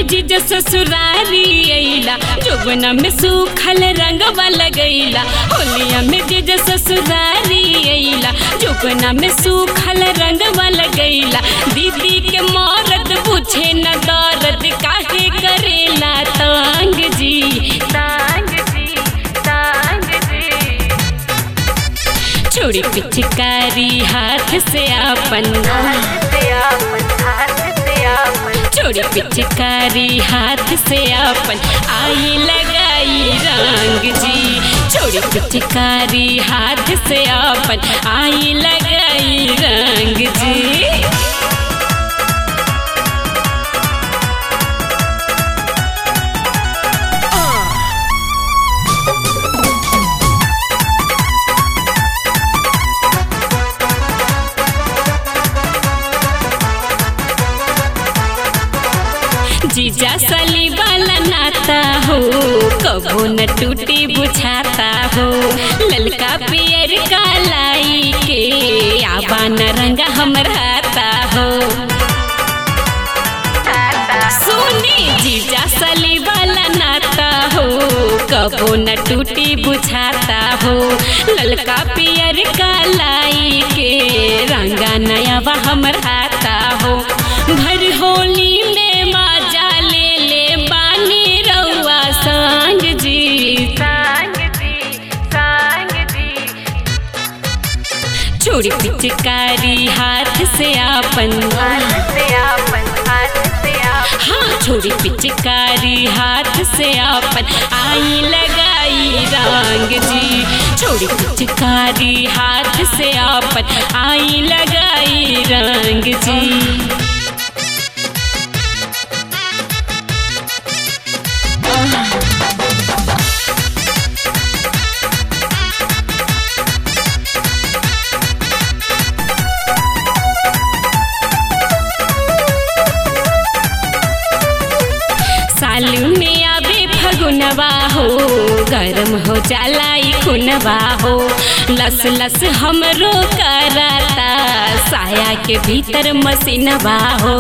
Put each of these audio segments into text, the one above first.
जीजा ससुरारी अइला जोगना में सूखल रंगवा लगैला होलिया में जीजा ससुरारी अइला जोगना में सूखल रंगवा लगैला दीदी के मौरत पूछे न दर्द काहे करेला तांग जी तांग जी तांग जी छोड़ी पिचकारी हाथ से आपन छोड़ी पिचकारी हाथ से आपन आई लगाई रंग जी छोड़ी पिचकारी हाथ से आपन आई लगाई रंग जी जीजा सली वाला नाता हो कबो न टूटी बुझाता हो ललका पियर का लाई के आबा न रंगा हमराता हो सुनी जीजा सली वाला नाता हो कबो न टूटी बुझाता हो ललका पियर का लाई के रंगा नया वा हमराता हो भर होली में मजा ले ले बानी रउआ संग जी संग जी संग जी छोड़ी पिचकारी हाथ से आपन हाँ छोड़ी पिचकारी हाथ से आपन आई लगाई रंग जी छोड़ी पिचकारी हाथ से आपन आई लगाई रंग जी सालू में आवे फगुनवा हो गरम हो जाला ई खुनवा हो लस लस हमरो कराता साया के भीतर मसीनवा हो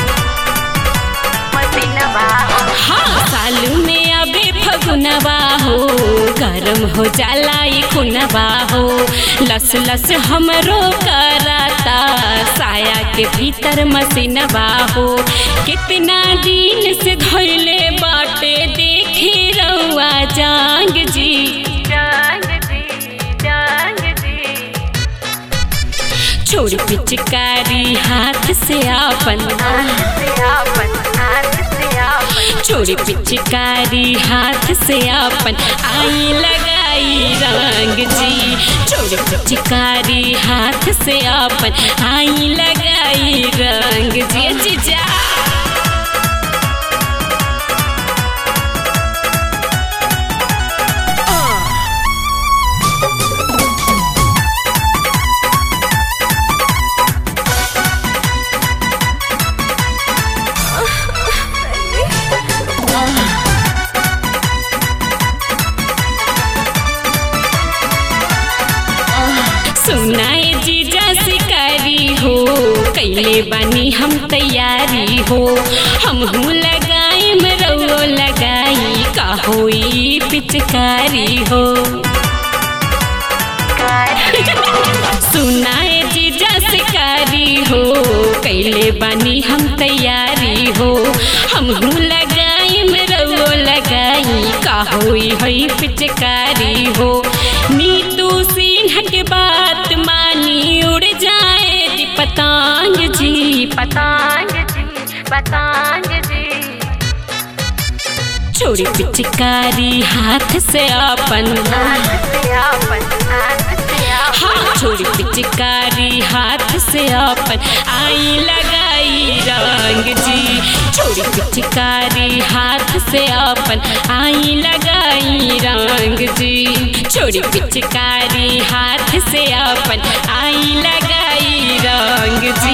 हाँ सालू में आवे फगुनवा हो गरम हो जाला ई खुनवा हो लस लस हमरो कराता साया के भीतर मसीनवा हो कितना दिन से धैले बाटे देखे रउआ जांग जी जांग जी जांग जी छोड़ पिचकारी हाथ से आपन छोड़ी पिचकारी हाथ से आपन आई लगाई रंग जी छोड़ी पिचकारी हाथ से आपन आई लगाई रंग जी जीजा सुनाए जीजा शिकारी हो कैले बानी हम तैयारी हो हम हूँ लगाई मरौ लगाई का होई पिचकारी हो सुनाए जीजा शिकारी हो कैले बानी हम तैयारी हो हम हूँ लगाई मरौ लगाई का होई हई पिचकारी हो नीतू सिन्हा के बात मानी उड़ जाए दी पतंग जी पतंग जी पतंग जी छोड़ी पिचकारी हाथ से अपन हाँ छोड़ी पिचकारी हाथ से अपन आई लगाई रंग जी छोड़ी पिचकारी हाथ से अपन आई लगाई रंग जी छोड़ी पिचकारी हाथ से अपन आई लगाई रंग जी